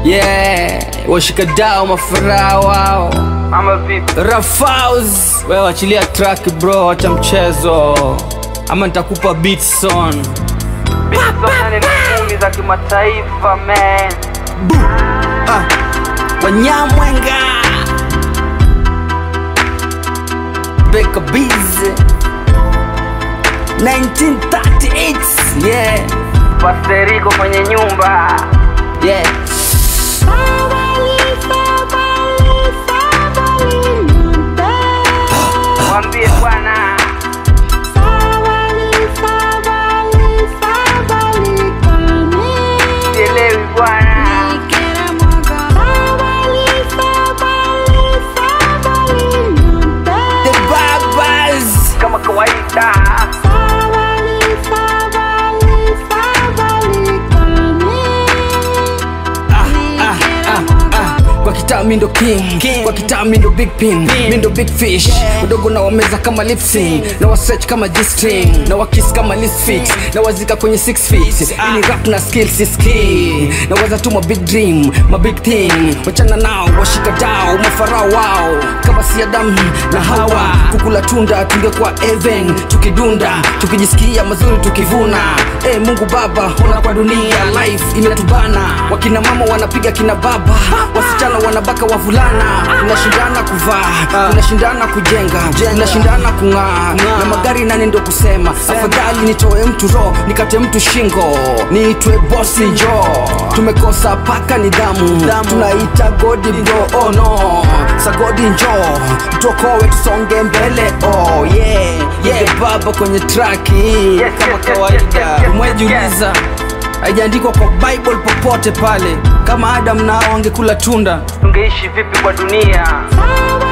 yeah washikadao mafarao wao ama vipi rafaus wewe wachilia track bro wacha mchezo ama nitakupa beat son bisonane na ngumi za kimataifa man ah. wanyamwenga beka busy 1938 yeah pasteriko kwenye nyumba yeah mwambie bwana sielewi bwana the babas kama kawaida ah, ah, ah. kwa kitaa mindo king, kwa kitaa mindo big pin, mindo big fish udogo na wameza kama lipsing na wasech kama g-string na wakis kama lisfit na wazika kwenye 6 feet ili rap na skill si skill na waza tu ma big dream ma big thing wachana nao washika dao mafarao wao kama si Adam na Hawa kukula tunda tungekuwa even tukidunda tukijisikia mazuri tukivuna e Mungu Baba ona kwa dunia life imetubana wakina mama wanapiga kina baba wasichana wanabaka wavulana tunashindana kuvaa tunashindana kujenga tunashindana kung'aa na magari nani ndo kusema afadhali nitoe mtu ro nikate mtu shingo niitwe bosi njo tumekosa paka nidhamu tunaita godi bro oh no sagodi njo tuokowe tusonge mbele oh yeah yeah baba kwenye traki yes, kama yes, yes, kawaida yes, yes, umejiuliza haijaandikwa kwa bible popote pale kama adam nao angekula tunda tungeishi vipi kwa dunia Sawa